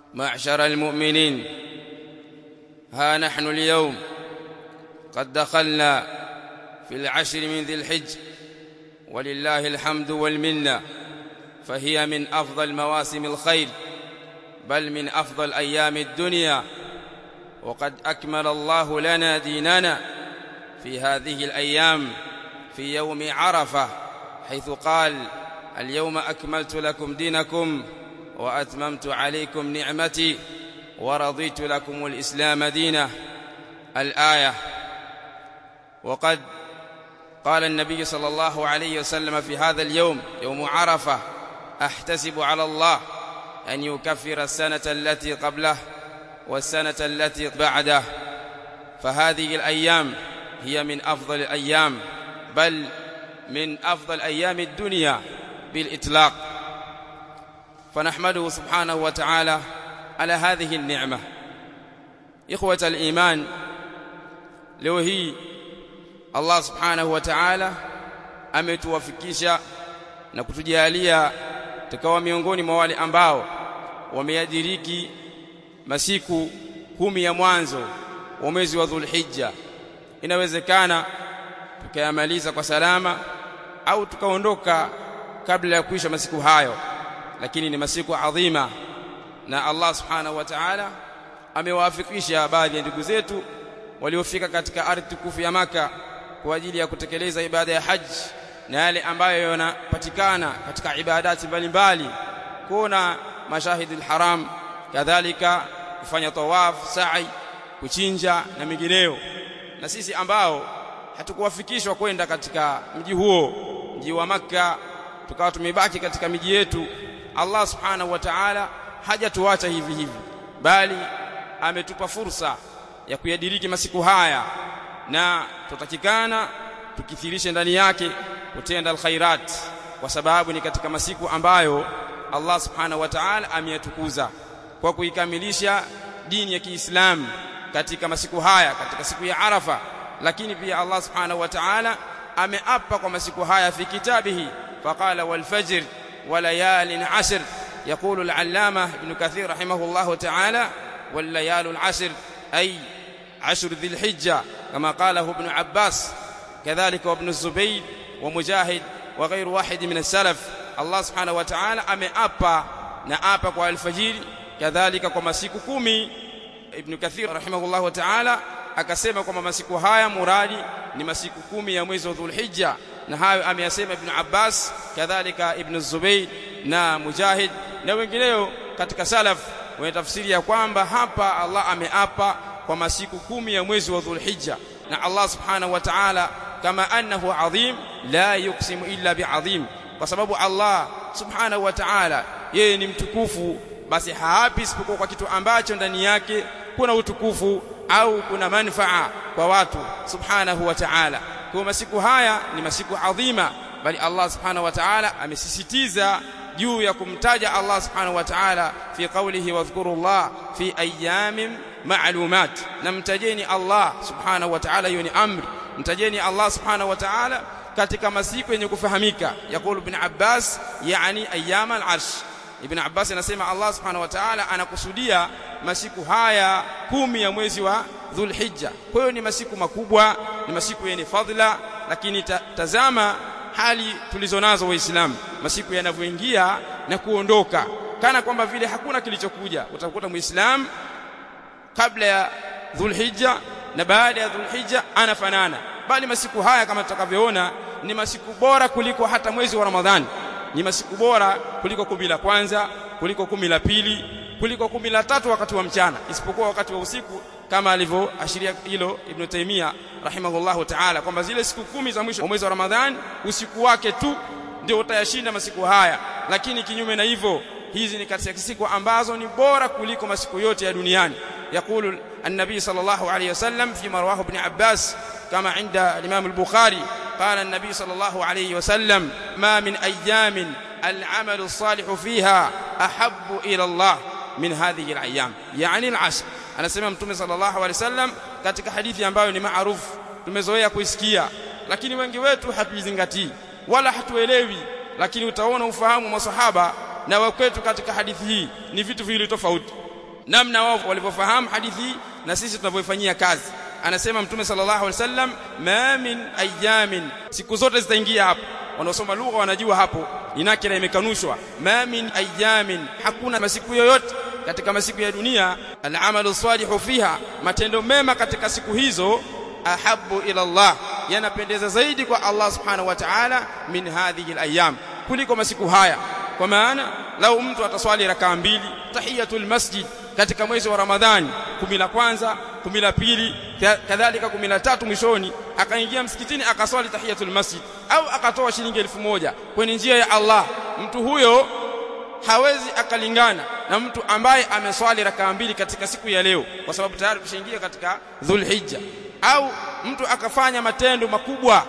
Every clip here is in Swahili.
معشر المؤمنين ها نحن اليوم قد دخلنا في العشر من ذي الحج ولله الحمد والمنه فهي من افضل مواسم الخير بل من افضل ايام الدنيا وقد اكمل الله لنا ديننا في هذه الايام في يوم عرفه حيث قال اليوم اكملت لكم دينكم واتممت عليكم نعمتي ورضيت لكم الاسلام دينا الايه وقد قال النبي صلى الله عليه وسلم في هذا اليوم يوم عرفه احتسب على الله ان يكفر السنه التي قبله والسنه التي بعده فهذه الايام هي من افضل الايام بل من افضل ايام الدنيا بالاطلاق فنحمده سبحانه وتعالى على هذه النعمه اخوه الايمان leo hii Allah subhanahu wa ta'ala ametuwafikisha na kutujalia tukawa miongoni mwa wale ambao wameadiriki masiku kumi ya mwanzo wa mwezi wa Dhulhijja inawezekana tukayamaliza kwa salama au tukaondoka kabla ya kuisha masiku hayo lakini ni masiku adhima na Allah subhanahu wa ta'ala amewafikisha baadhi ya ndugu zetu waliofika katika ardhi tukufu ya maka kwa ajili ya kutekeleza ibada ya haji na yale ambayo yanapatikana katika ibadati mbalimbali kuona mashahidi alharam kadhalika kufanya tawaf sa'i kuchinja na mingineyo na sisi ambao hatukuwafikishwa kwenda katika mji huo mji wa maka tukawa tumebaki katika miji yetu Allah subhanahu wa ta'ala hajatuacha hivi hivi bali ametupa fursa ya kuyadiriki masiku haya na tutakikana tukithirishe ndani yake kutenda alkhairat kwa sababu ni katika masiku ambayo Allah subhanahu wa ta'ala ameyatukuza kwa kuikamilisha dini ya Kiislamu katika masiku haya katika siku ya Arafa lakini pia Allah subhanahu wa ta'ala ameapa kwa masiku haya fi kitabihi faqala wal fajr wa layalin ashr يقول العلامة ابن كثير رحمه الله تعالى والليال العشر أي عشر ذي الحجة كما قاله ابن عباس كذلك وابن الزبير ومجاهد وغير واحد من السلف الله سبحانه وتعالى ameapa na apa kwa alfajiri kadhalika kwa masiku kumi ibn kathir rahimahullah ta'ala akasema kwamba masiku haya muradi ni masiku kumi ya mwezi wa dhulhijja na hayo ameyasema ibn abbas kadhalika ibn zubayr na mujahid na wengineo katika salaf wanatafsiri ya kwamba hapa Allah ameapa kwa masiku kumi ya mwezi wa dhulhijja na Allah subhanahu wa ta'ala kama annahu adhim la yuqsimu illa biadhim kwa sababu Allah subhanahu wa ta'ala yeye ni mtukufu basi haapi isipokuwa kwa kitu ambacho ndani yake kuna utukufu au kuna manfaa kwa watu subhanahu wa ta'ala kwa masiku haya ni masiku adhima bali Allah subhanahu wa ta'ala amesisitiza juu ya kumtaja Allah subhanahu wa ta'ala fi qawlihi wadhkuru Allah fi ayamin ma'lumat na mtajeni Allah subhanahu wa ta'ala hiyo ni amri mtajeni Allah subhanahu wa ta'ala katika masiku yenye kufahamika yakulu ibn Abbas yani ayyam al-arsh ibn Abbas anasema Allah subhanahu wa ta'ala anakusudia masiku haya kumi ya mwezi wa Dhulhijja kwa hiyo ni masiku makubwa ni masiku yenye fadhila lakini ta, tazama hali tulizonazo waislamu masiku yanavyoingia na kuondoka kana kwamba vile hakuna kilichokuja utakuta muislamu kabla ya dhulhijja na baada ya dhulhijja anafanana bali masiku haya kama tutakavyoona ni masiku bora kuliko hata mwezi wa ramadhani ni masiku bora kuliko kumi la kwanza kuliko kumi la pili kuliko kumi la tatu wakati wa mchana isipokuwa wakati wa usiku kama alivyoashiria hilo Ibn Taymiyyah rahimahullahu ta'ala kwamba zile siku kumi za mwisho wa mwezi wa Ramadhani usiku wake tu ndio utayashinda masiku haya lakini kinyume na hivyo hizi ni katika siku ambazo ni bora kuliko masiku yote ya duniani يقول النبي صلى الله عليه وسلم فيما رواه ابن عباس كما عند الإمام البخاري قال النبي صلى الله عليه وسلم ما من أيام العمل الصالح فيها أحب إلى الله من هذه الأيام يعني العشر anasema mtume sallallahu alaihi wasallam katika hadithi ambayo ni maarufu tumezoea kuisikia lakini wengi wetu hatuizingatii wala hatuelewi lakini utaona ufahamu wa masahaba na wakwetu katika hadithi hii ni vitu viwili tofauti namna wao walivyofahamu hadithi hii na sisi tunavyoifanyia kazi anasema mtume sallallahu alaihi wasallam ma min ayamin siku zote zitaingia hapo wanaosoma lugha wanajua hapo inakira imekanushwa ma min ayamin hakuna masiku yoyote katika masiku ya dunia al-amalu salihu fiha matendo mema katika siku hizo ahabbu ila Allah yanapendeza zaidi kwa Allah subhanahu wa ta'ala min hadhihi al-ayyam kuliko masiku haya kwa maana lau mtu ataswali rakaa mbili tahiyatul masjid katika mwezi wa Ramadhani kumi la kwanza kumi la pili kadhalika kumi la tatu mwishoni akaingia msikitini akaswali tahiyatul masjid au akatoa shilingi elfu moja kwenye njia ya Allah mtu huyo hawezi akalingana na mtu ambaye ameswali rakaa mbili katika siku ya leo kwa sababu tayari tushaingia katika Dhulhijja au mtu akafanya matendo makubwa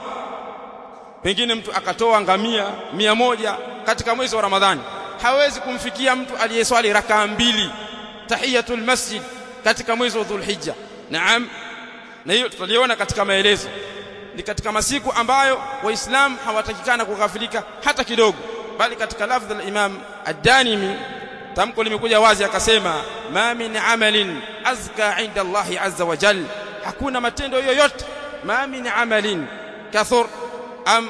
pengine mtu akatoa ngamia mia moja katika mwezi wa Ramadhani hawezi kumfikia mtu aliyeswali rakaa mbili tahiyatul masjid katika mwezi wa Dhulhijja naam na hiyo tutaliona katika maelezo ni katika masiku ambayo waislamu hawatakikana kughafilika hata kidogo bali katika lafdh al-Imam ad-Danimi tamko limekuja wazi akasema ma min amalin azka inda Allah azza wa jal hakuna matendo yoyote ma min amalin kathur am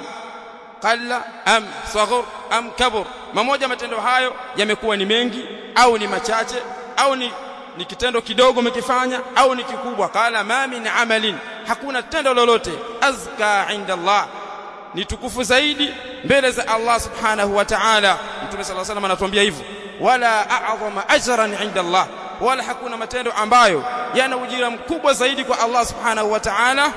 qalla am saghur am kabur mamoja matendo hayo yamekuwa ni mengi au ni machache au ni ni kitendo kidogo umekifanya au ni kikubwa kala ma min amalin hakuna tendo lolote azka inda Allah ni tukufu zaidi mbele za Allah subhanahu wa ta'ala Mtume صلى الله عليه وسلم anatuambia hivyo wala a'zama ajran inda Allah wala hakuna matendo ambayo yana ujira mkubwa zaidi kwa Allah subhanahu wa ta'ala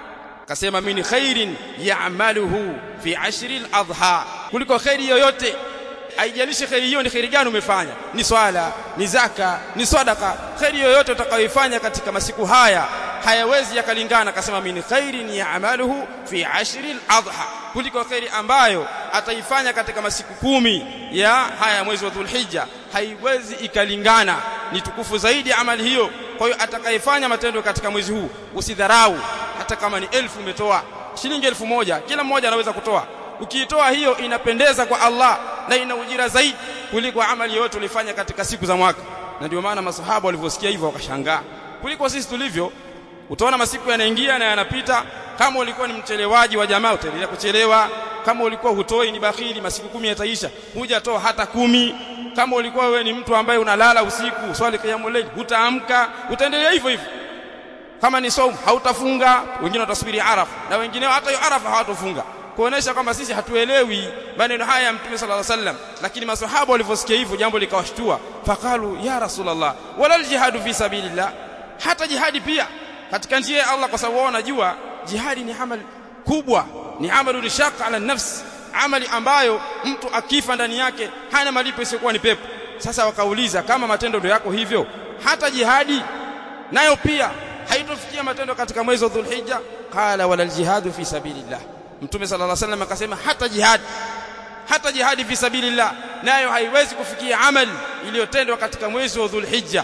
kasema min khairin ya'maluhu fi ashri al-adha kuliko khairi yoyote haijalishi khairi hiyo ni khairi gani umefanya ni swala ni zaka ni sadaka khairi yoyote utakayoifanya katika masiku haya hayawezi yakalingana akasema min khairin ya'maluhu fi ashri al-adha kuliko khairi ambayo ataifanya katika masiku kumi ya haya mwezi wa Dhulhijja haiwezi ikalingana ni tukufu zaidi amali hiyo kwa hiyo atakayefanya matendo katika mwezi huu usidharau hata kama ni elfu umetoa shilingi elfu moja kila mmoja anaweza kutoa ukiitoa hiyo inapendeza kwa Allah na ina ujira zaidi kuliko amali yote ulifanya katika siku za mwaka na ndio maana masahaba walivyosikia hivyo wakashangaa kuliko sisi tulivyo utaona masiku yanaingia na yanapita kama ulikuwa ni mchelewaji wa jamaa utaendelea kuchelewa kama ulikuwa hutoi ni bakhili masiku kumi yataisha hujatoa hata kumi kama ulikuwa wewe ni mtu ambaye unalala usiku swali qiyamul layl hutaamka utaendelea hivyo hivyo kama ni saum hautafunga wengine watasubiri arafa na wengine hata hiyo arafa hawatofunga kuonesha kwamba sisi hatuelewi maneno haya ya mtume sallallahu alaihi wasallam lakini maswahaba walivyosikia hivyo jambo likawashtua faqalu ya rasulullah wala aljihadu fi sabilillah hata jihadi pia katika njia ya Allah kwa sababu wao wanajua jihadi ni amali kubwa ni amalu shaq ala nafs amali ambayo mtu akifa ndani yake hana malipo isiyokuwa ni pepo sasa wakauliza kama matendo ndio yako hivyo hata jihadi nayo pia haitofikia matendo katika mwezi wa Dhulhijja qala wala aljihadu fi sabilillah mtume sallallahu alaihi wasallam akasema hata jihad hata jihadi fi sabilillah nayo haiwezi kufikia amali iliyotendwa katika mwezi wa Dhulhijja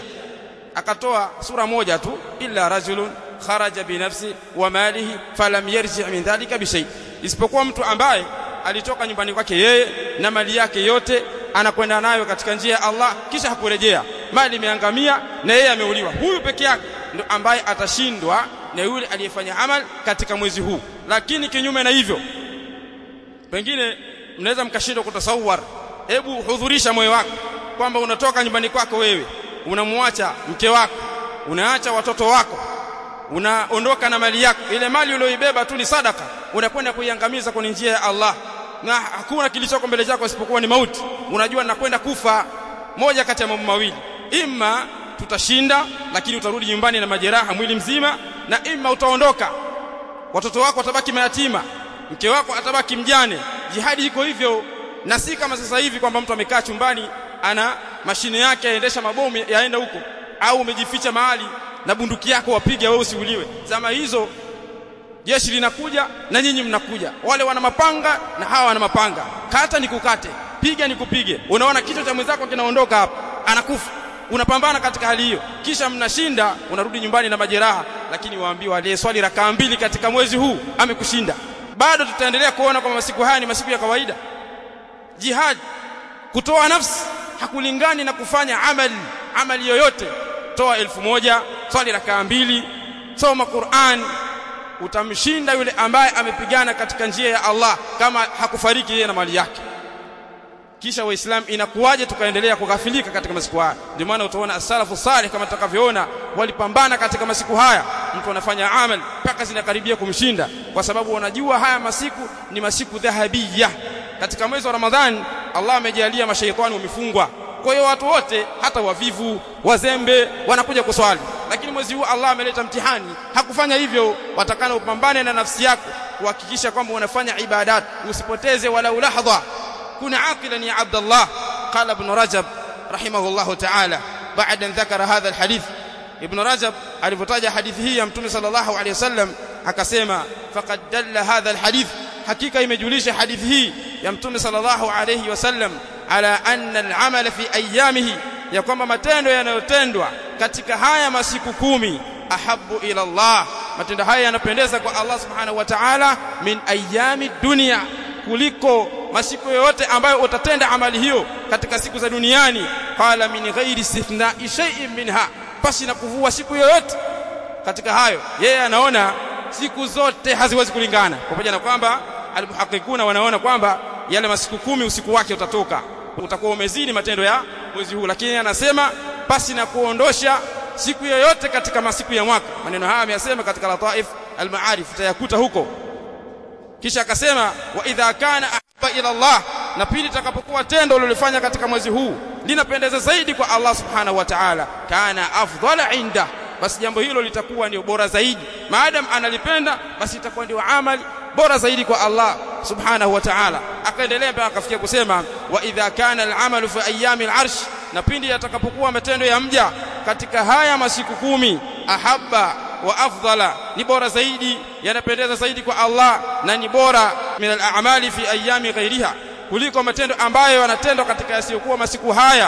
akatoa sura moja tu illa rajulun kharaja binafsi wa malihi falam yarji min dhalika bishay isipokuwa mtu ambaye alitoka nyumbani kwake yeye na mali yake yote anakwenda nayo katika njia ya Allah kisha hakurejea mali imeangamia na yeye ameuliwa huyu peke yake ndo ambaye atashindwa na yule aliyefanya amal katika mwezi huu lakini kinyume na hivyo pengine mnaweza mkashindwa kutasawar hebu hudhurisha moyo wako kwamba unatoka nyumbani kwako wewe unamwacha mke wako unaacha watoto wako unaondoka na mali yako ile mali uliyoibeba tu ni sadaka unakwenda kuiangamiza kwenye njia ya Allah na hakuna kilichoko mbele chako isipokuwa ni mauti unajua nakwenda kufa moja kati ya mambo mawili imma tutashinda lakini utarudi nyumbani na majeraha mwili mzima na imma utaondoka watoto wako watabaki mayatima mke wako atabaki mjane jihadi iko hivyo na si kama sasa hivi kwamba mtu amekaa chumbani ana mashine yake yaendesha mabomu yaenda huko au umejificha mahali na bunduki yako wapiga wewe usiuliwe zama hizo jeshi linakuja na nyinyi mnakuja wale wana mapanga na hawa wana mapanga kata nikukate piga nikupige unaona kichwa cha mwenzako kinaondoka hapa anakufa unapambana katika hali hiyo kisha mnashinda unarudi nyumbani na majeraha lakini waambiwa aliyeswali rakaa mbili katika mwezi huu amekushinda bado tutaendelea kuona kwamba masiku haya ni masiku ya kawaida jihad kutoa nafsi hakulingani na kufanya amali amali yoyote toa elfu moja swali rakaa mbili soma Qur'an utamshinda yule ambaye amepigana katika njia ya Allah kama hakufariki yeye na mali yake kisha waislamu inakuwaje tukaendelea kughafilika katika masiku haya ndio maana utaona as-salafu salih kama tutakavyoona walipambana katika masiku haya mtu anafanya amal mpaka zinakaribia kumshinda kwa sababu wanajua haya masiku ni masiku dhahabia katika mwezi wa Ramadhani Allah amejalia mashaitani wamefungwa kwa hiyo watu wote hata wavivu wazembe wanakuja kuswali lakini mwezi huu Allah ameleta mtihani hakufanya hivyo watakana upambane na nafsi yako kuhakikisha kwamba unafanya ibadat usipoteze wala lahdha كن عاقلا يا عبد الله قال ابن رجب رحمه الله تعالى بعد أن ذكر هذا الحديث ابن رجب alipotaja hadithi hii ya mtume sallallahu alaihi wasallam akasema faqad dalla hadha alhadith hakika imejulisha hadithi hii ya mtume sallallahu alaihi wasallam ala anna al'amala fi ayamihi ya kwamba matendo yanayotendwa katika haya masiku kumi ahabbu ila Allah matendo haya yanapendeza kwa Allah subhanahu wa ta'ala min ayami dunya kuliko masiku yoyote ambayo utatenda amali hiyo katika siku za duniani qala min ghairi istithna'i shay'in minha pasi na kuvua siku yoyote katika hayo yeye anaona siku zote haziwezi kulingana pamoja na kwamba almuhaqqiquna wanaona kwamba yale masiku kumi usiku wake utatoka utakuwa umezidi matendo ya mwezi huu lakini anasema pasi na kuondosha siku yoyote katika masiku ya mwaka maneno haya ameyasema katika lataif almaarif utayakuta huko kisha akasema wa idha kana ahabba ila Allah na pili takapokuwa tendo ulilofanya katika mwezi huu linapendeza zaidi kwa Allah subhanahu wa ta'ala kana afdhala inda basi jambo hilo litakuwa ndio bora zaidi maadam analipenda basi itakuwa ndio amali bora zaidi kwa Allah subhanahu wa ta'ala akaendelea mpaka akafikia kusema wa idha kana al-amalu fi ayami al-arsh na pindi yatakapokuwa matendo ya mja katika haya masiku kumi ahabba wa afdala ni bora zaidi yanapendeza zaidi kwa Allah na ni bora min al-a'mali fi ayami ghairiha kuliko matendo ambayo yanatendwa katika yasiyokuwa masiku haya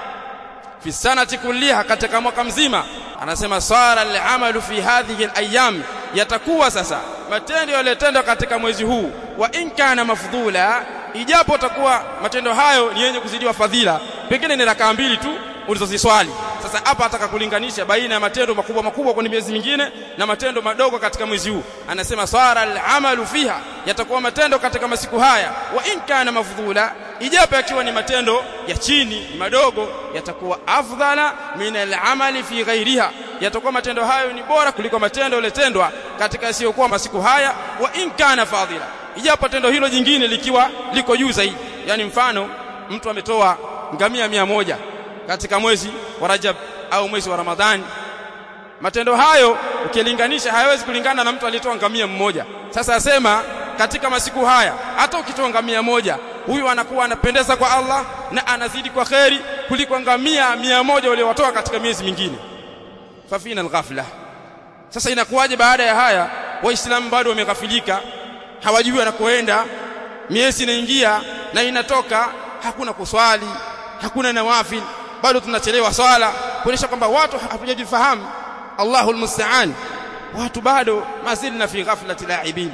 fi sanati kulliha katika mwaka mzima anasema sara al-amalu fi hadhihi al-ayyam yatakuwa sasa matendo yaliyotendwa katika mwezi huu wa in kana mafdhula ijapo takuwa matendo hayo ni yenye kuzidiwa fadhila pengine ni rakaa mbili tu ulizoziswali sasa hapa ataka kulinganisha baina ya matendo makubwa makubwa kwenye miezi mingine na matendo madogo katika mwezi huu anasema sara al-amalu fiha yatakuwa matendo katika masiku haya wa in kana mafdhula ijapo yakiwa ni matendo ya chini ni madogo yatakuwa afdhala min al-amali fi ghairiha yatakuwa matendo hayo ni bora kuliko matendo yaliyotendwa katika yasiyokuwa masiku haya wa in kana fadhila ijapo tendo hilo jingine likiwa liko juu zaidi yani mfano mtu ametoa ngamia mia moja katika mwezi wa Rajab au mwezi wa Ramadhani matendo hayo ukilinganisha hayawezi kulingana na mtu aliyetoa ngamia mmoja sasa asema katika masiku haya hata ukitoa ngamia moja huyu anakuwa anapendeza kwa Allah na anazidi kwa kheri kuliko ngamia mia moja waliowatoa katika miezi mingine fafina alghafla sasa inakuwaje baada ya haya waislamu bado wameghafilika hawajui wanakoenda miezi inaingia na inatoka hakuna kuswali hakuna nawafil bado tunachelewa swala kuonyesha kwamba watu hatujajifahamu Allahu almusta'an watu bado mazilna fi ghaflati la'ibin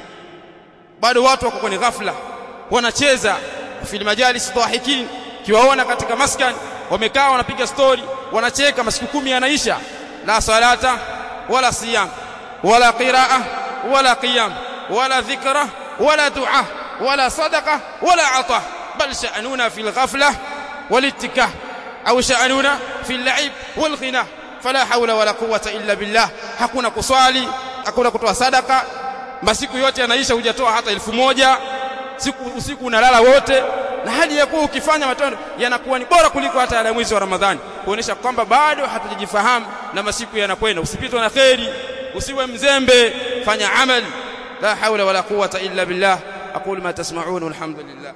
bado watu wako kwenye ghafla wanacheza fi majalis dhahikin kiwaona katika maskan wamekaa wanapiga story wanacheka masiku kumi yanaisha la salata wala siyam wala qiraa wala qiyam wala dhikra wala dua wala sadaqa wala ata bal sha'nuna fil ghafla والاتكاه أو شأننا في اللعب والغنى فلا حول ولا قوة إلا بالله hakuna kuswali hakuna kutoa sadaka masiku yote yanaisha hujatoa hata elfu moja siku usiku unalala wote na hali ya kuwa ukifanya matendo yanakuwa ni bora kuliko hata yale mwezi wa Ramadhani kuonesha kwamba bado hatujajifahamu na masiku yanakwenda usipitwe na kheri usiwe mzembe fanya amali la haula wala quwwata illa billah aqulu ma tasma'un walhamdulillah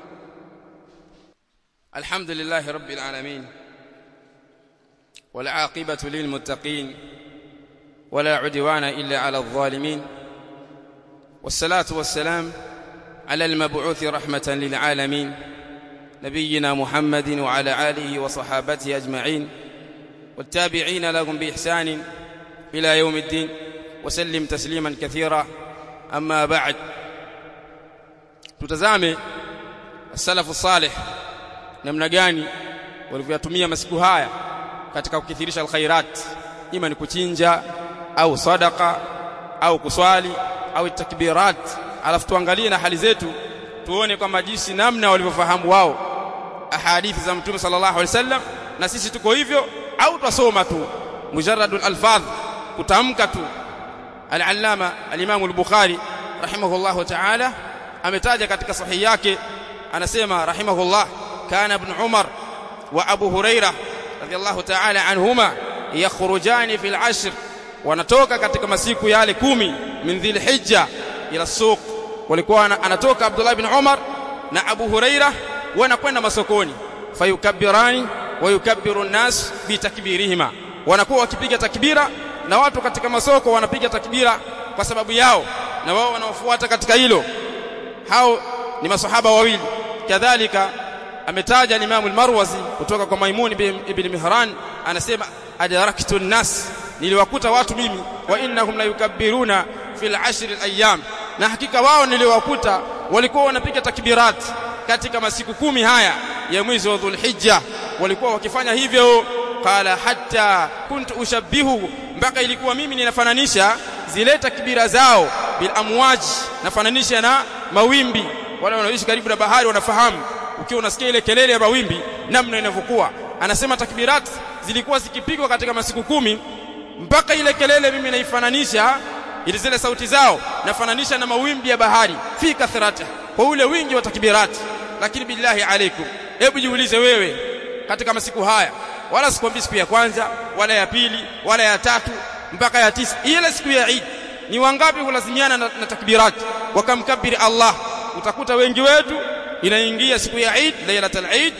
الحمد لله رب العالمين والعاقبة للمتقين ولا عدوان إلا على الظالمين والصلاة والسلام على المبعوث رحمة للعالمين نبينا محمد وعلى آله وصحابته أجمعين والتابعين لهم بإحسان إلى يوم الدين وسلم تسليما كثيرا أما بعد تتزامي السلف الصالح namna gani walivyotumia masiku haya katika kukithirisha alkhairat ima ni kuchinja au sadaka au kuswali au takbirat alafu tuangalie na hali zetu tuone kwamba jinsi namna walivyofahamu wao ahadithi za mtume sallallahu alaihi wasallam na sisi tuko hivyo au twasoma tu mujarradul alfadh kutamka tu al-allama al-imam al-bukhari rahimahullahu ta'ala ametaja katika sahihi yake anasema rahimahullah kana ibn umar wa abu huraira radiyallahu ta'ala anhuma yakhrujani fil ashr wanatoka katika masiku yale kumi min dhil hijja ila suq walikuwa anatoka abdullah ibn umar na abu huraira wanakwenda masokoni fayukabbirani wa yukabbiru an-nas bitakbirihima wanakuwa wakipiga takbira na watu katika masoko wanapiga takbira kwa sababu yao na wao wanaofuata katika hilo hao ni masahaba wawili kadhalika ametaja Imam al-Marwazi kutoka kwa Maimun ibn Mihran anasema adraktu an-nas niliwakuta watu mimi wa innahum la yukabbiruna fil ashr al-ayyam na hakika wao niliwakuta walikuwa wanapiga takbirat katika masiku kumi haya ya mwezi wa Dhulhijja walikuwa wakifanya hivyo qala hatta kuntu ushabbihu mpaka ilikuwa mimi ninafananisha zile takbira zao bil amwaj nafananisha na mawimbi wale wanaoishi karibu na bahari wanafahamu ukiwa unasikia ile kelele ya mawimbi namna inavyokuwa anasema takbirat zilikuwa zikipigwa katika masiku kumi mpaka ile kelele mimi naifananisha ili zile sauti zao nafananisha na mawimbi ya bahari fi kathrati kwa ule wingi wa takbirat lakini billahi alaikum hebu jiulize wewe katika masiku haya wala sikwambii siku ya kwanza wala ya pili wala ya tatu mpaka ya tisa ile siku ya Eid ni wangapi hulazimiana na, na takbirat wakamkabiri Allah utakuta wengi wetu inaingia siku ya Eid lailatul Eid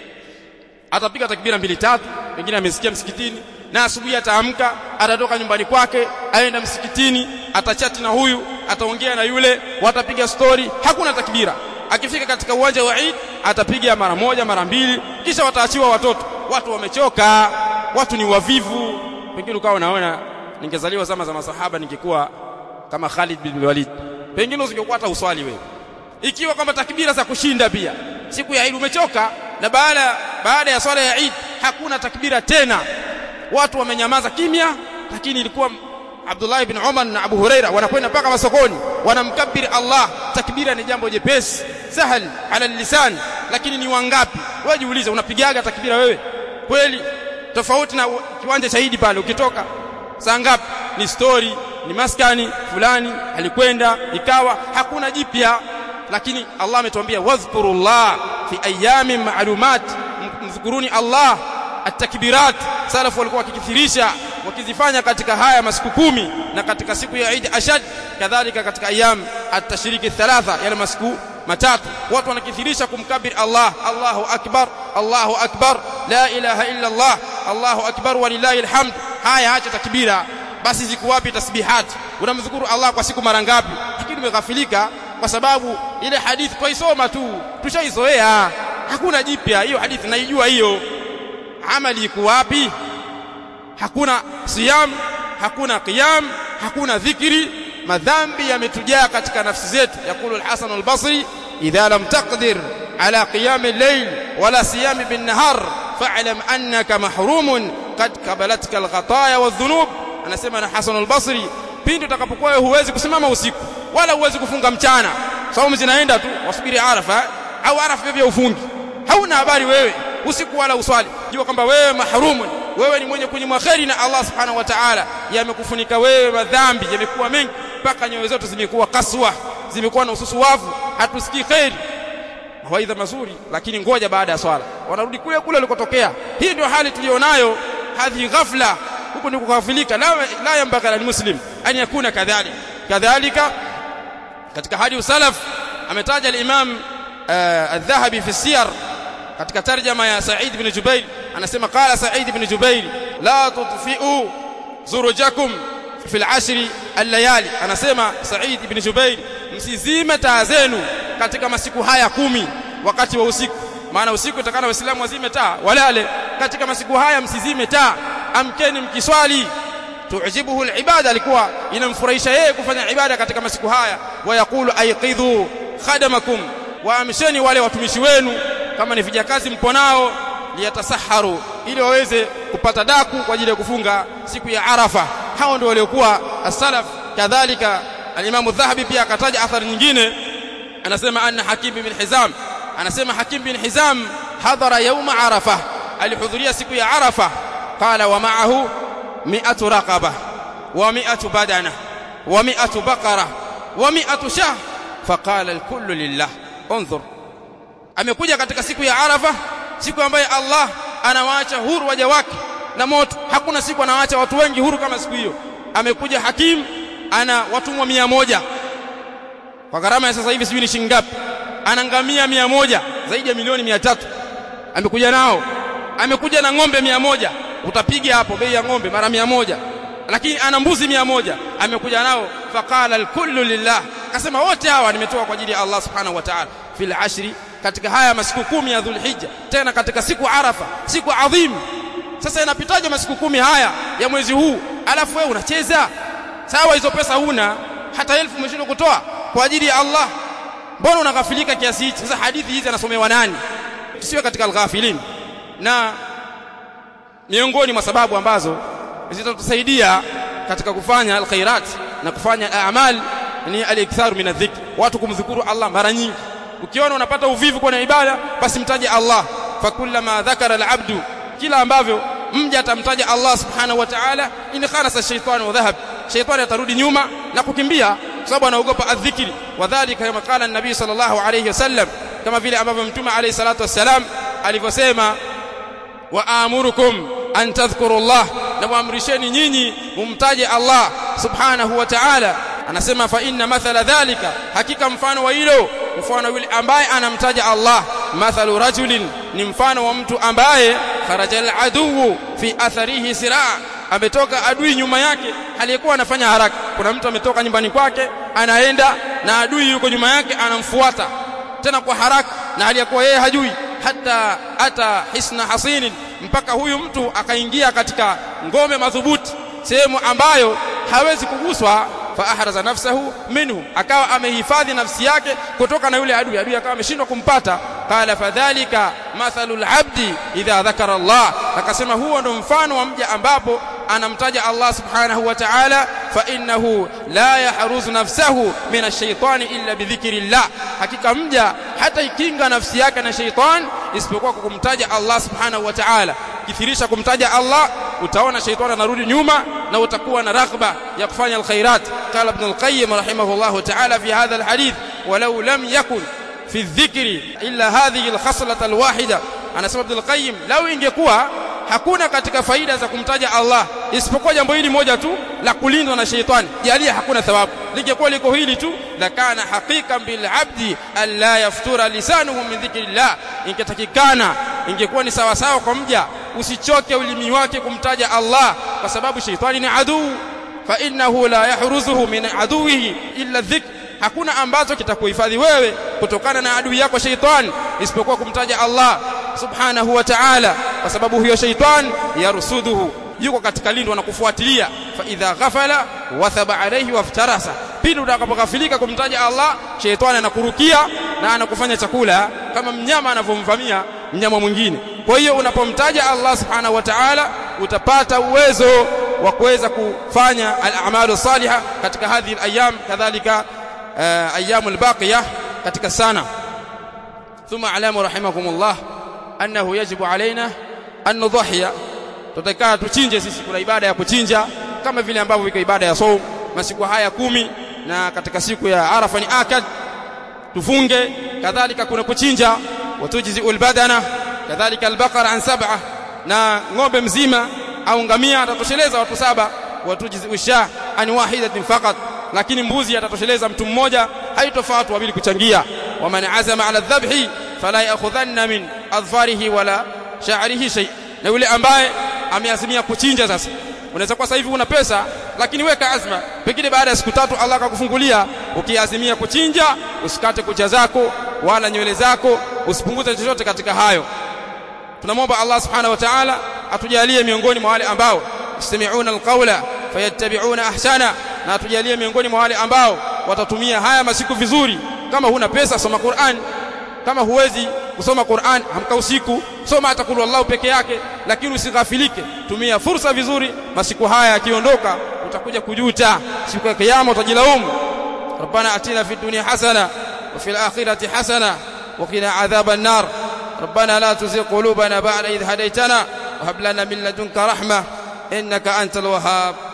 atapiga takbira mbili tatu wengine amesikia msikitini na asubuhi ataamka atatoka nyumbani kwake aenda msikitini atachati na huyu ataongea na yule watapiga story hakuna takbira akifika katika uwanja wa Eid atapiga mara moja mara mbili kisha wataachiwa watoto watu wamechoka watu ni wavivu pengine ukawa unaona ningezaliwa zama za masahaba ningekuwa kama Khalid bin Walid pengine usingekuwa hata uswali wewe ikiwa kwamba takbira za kushinda pia siku ya Eid umechoka na baada baada ya swala ya Eid hakuna takbira tena watu wamenyamaza kimya lakini ilikuwa Abdullah ibn Umar na Abu Huraira wanakwenda mpaka masokoni wanamkabiri Allah takbira ni jambo jepesi sahal ala lisan lakini ni wangapi wewe jiulize unapigaga takbira wewe kweli tofauti na kiwanja cha Eid pale ukitoka saa ngapi ni story ni maskani fulani alikwenda ikawa hakuna jipya lakini Allah ametuambia wadhkurullah fi ayamin ma'lumat mdhukuruni Allah at-takbirat salafu walikuwa wakikithirisha wakizifanya katika haya masiku kumi na katika siku ya Eid ashad kadhalika katika ayam at-tashriki thalatha yale masiku matatu watu wanakithirisha kumkabir Allah Allahu akbar Allahu akbar la ilaha illa Allah Allahu akbar walillahi alhamd haya acha takbira basi ziko wapi tasbihat unamdhukuru Allah kwa siku mara ngapi lakini umeghafilika kwa sababu ile hadithi twaisoma tu tushaizoea hakuna jipya hiyo hadithi naijua hiyo amali iko wapi hakuna siyam hakuna qiyam hakuna dhikri madhambi yametujaa katika nafsi zetu yakulu al-Hasan al-Basri idha lam taqdir ala qiyam al-layl wala siyam bin-nahar fa'lam annaka mahrumun qad qabalatka al-khataya wadh-dhunub anasema na Hasan al-Basri pindi utakapokuwa huwezi kusimama usiku wala huwezi kufunga mchana saumu zinaenda tu wasubiri arafa au arafa pia ufungi hauna habari wewe usiku wala uswali jua kwamba wewe mahrumun wewe ni mwenye kunyimwa kheri na Allah subhanahu wa ta'ala yamekufunika wewe madhambi yamekuwa mengi mpaka nyoyo zetu zimekuwa kaswa zimekuwa na ususuwavu hatusikii kheri mawaidha mazuri lakini ngoja baada ya swala wanarudi kule kule walikotokea hii ndio hali tulionayo hadhi ghafla huko ni kughafilika la, la yambaka la muslim an yakuna kadhalik kadhalika katika hadi salaf ametaja al-imam al-dhahabi fi siyar katika tarjama ya Sa'id ibn Jubair anasema qala Sa'id ibn Jubair la tudfi'u zurujakum fi al-ashr al-layali anasema Sa'id ibn Jubair msizime taa zenu katika masiku haya kumi wakati wa usiku maana usiku itakana waislamu wazime taa walale katika masiku haya msizime taa amkeni mkiswali tujibuhu al-ibada alikuwa inamfurahisha yeye kufanya ibada katika masiku haya wayaqulu ayqidhu khadamakum waamsheni wale watumishi wenu kama ni vijakazi mpo nao liyatasaharu ili waweze kupata daku kwa ajili ya kufunga siku ya Arafa hao ndio waliokuwa as-salaf kadhalika al-Imam Dhahabi pia akataja athari nyingine anasema anna Hakim bin Hizam anasema Hakim bin Hizam hadhara yawma Arafa alihudhuria siku ya Arafa qala wa ma'ahu mi'atu raqaba wa mi'atu badana wa mi'atu baqara wa mi'atu shah faqala al-kullu lillah انظر amekuja katika siku ya Arafa siku ambayo Allah anawaacha huru waja wake na moto hakuna siku anawaacha watu wengi huru kama siku hiyo amekuja hakim ana watumwa mia moja kwa gharama ya sasa hivi sijui ni shilingi ngapi ana ngamia mia moja zaidi ya milioni mia tatu amekuja nao amekuja na ng'ombe mia moja utapiga hapo bei ya ng'ombe mara mia moja lakini ana mbuzi mia moja amekuja nao faqala alkullu lillah akasema wote hawa nimetoa kwa ajili ya Allah subhanahu wa ta'ala fil ashri katika haya masiku kumi ya dhulhijja tena katika siku arafa siku adhimu sasa inapitaje masiku kumi haya ya mwezi huu alafu wewe unacheza sawa hizo pesa huna hata elfu umeshindwa kutoa kwa ajili ya Allah mbona unaghafilika kiasi hichi sasa hadithi hizi anasomewa nani tusiwe katika alghafilin na miongoni mwa sababu ambazo zitatusaidia katika kufanya alkhairat na kufanya a'mal ni al-iktharu min adh-dhikr watu kumdhukuru Allah mara nyingi ukiona unapata uvivu kwenye ibada basi mtaje Allah fakullama dhakara al-abdu kila ambavyo mja atamtaja Allah subhanahu wa ta'ala in kharasa shaytanu wa dhahab shaytani atarudi nyuma na kukimbia kwa sababu anaogopa adh-dhikri wadhālika kama qala an-nabi sallallahu alayhi wasallam kama vile ambavyo mtume alayhi salatu wassalam alivyosema wa amurukum an tadhkuru Allah na muamrisheni nyinyi mumtaje Allah subhanahu wa ta'ala anasema fa inna mathala dhalika hakika mfano wa hilo mfano yule ambaye anamtaja Allah mathalu rajulin ni mfano wa mtu ambaye kharaja al-aduwu fi atharihi siraa ametoka adui nyuma yake aliyekuwa anafanya haraka kuna mtu ametoka nyumbani kwake anaenda na adui yuko nyuma yake anamfuata tena kwa haraka na aliyekuwa yeye hajui hata ata hisna hasinin mpaka huyu mtu akaingia katika ngome madhubuti sehemu ambayo hawezi kuguswa fa ahraza nafsahu minhu akawa amehifadhi nafsi yake kutoka na yule adui adui akawa ameshindwa kumpata qala fadhalika mathalul abdi idha dhakara Allah akasema huo ndo mfano wa mja ambapo anamtaja Allah subhanahu wa ta'ala fa innahu la yahruzu nafsahu min ash-shaytani illa bi dhikrillah hakika mja hata ikinga nafsi yake na shaytan isipokuwa kwa kumtaja Allah subhanahu wa ta'ala kithirisha kumtaja Allah utaona shaytan anarudi nyuma na utakuwa na raghba ya kufanya alkhairat qala ibn al-qayyim rahimahullah ta'ala fi hadha al-hadith walau lam yakun fi adh-dhikri illa hadhihi al-khaslah al-wahida anasema ibn al-qayyim lau ingekuwa hakuna katika faida za kumtaja Allah isipokuwa jambo hili moja tu la kulindwa na sheitani jalia hakuna thawabu lingekuwa liko hili tu la kana haqiqan bil abdi alla yaftura lisanuhu min dhikrillah ingetakikana ingekuwa ni sawa sawa kwa mja usichoke ulimi wake kumtaja Allah kwa sababu sheitani ni aduu fa innahu la yahruzuhu min aduwihi illa dhikr hakuna ambacho kitakuhifadhi wewe kutokana na adui yako sheitani isipokuwa kumtaja Allah subhanahu wa ta'ala kwa sababu huyo shaitan yarsuduhu yuko katika lindo na kufuatilia fa idha ghafala wathaba alayhi waftarasa pindi utakapokafilika kumtaja Allah shaitani anakurukia na anakufanya chakula kama mnyama anavyomvamia mnyama mwingine kwa hiyo unapomtaja Allah subhanahu wa ta'ala utapata uwezo wa kuweza kufanya al-a'malu salihah katika hadhi al-ayyam kadhalika ayyamul baqiyah katika sana ثم علام رحمكم الله annahu yajibu alaina an nudhiya tutakaa tuchinje sisi kuna ibada ya kuchinja kama vile ambavyo iko ibada ya saum masiku haya kumi na katika siku ya arafa ni akad tufunge kadhalika kuna kuchinja watujzi albadana kadhalika albaqara an sab'a na ng'ombe mzima au ngamia atatosheleza watu saba watujzi usha an wahidatin faqat lakini mbuzi atatosheleza mtu mmoja haitofaa watu wawili kuchangia waman azama ala dhabhi fala ya'khudhanna min adfarihi wala sha'rihi shay na yule ambaye ameazimia kuchinja sasa unaweza kwa sasa hivi una pesa lakini weka azma pengine baada ya siku tatu Allah akakufungulia ukiazimia kuchinja usikate kucha zako wala nywele zako usipunguze chochote katika hayo tunamwomba Allah subhanahu wa ta'ala atujalie miongoni mwa wale ambao yastami'una alqawla fayattabi'una ahsana na atujalie miongoni mwa wale ambao watatumia haya masiku vizuri kama huna pesa soma Qur'an kama huwezi kusoma Qur'an hamka usiku soma hata kulu Allah peke yake lakini usighafilike tumia fursa vizuri masiku haya yakiondoka utakuja kujuta siku ya kiyama utajilaumu ربنا اتنا في الدنيا حسنه وفي الاخره حسنه وقنا عذاب النار ربنا لا تزغ قلوبنا بعد إذ هديتنا وهب لنا من لدنك رحمه انك انت الوهاب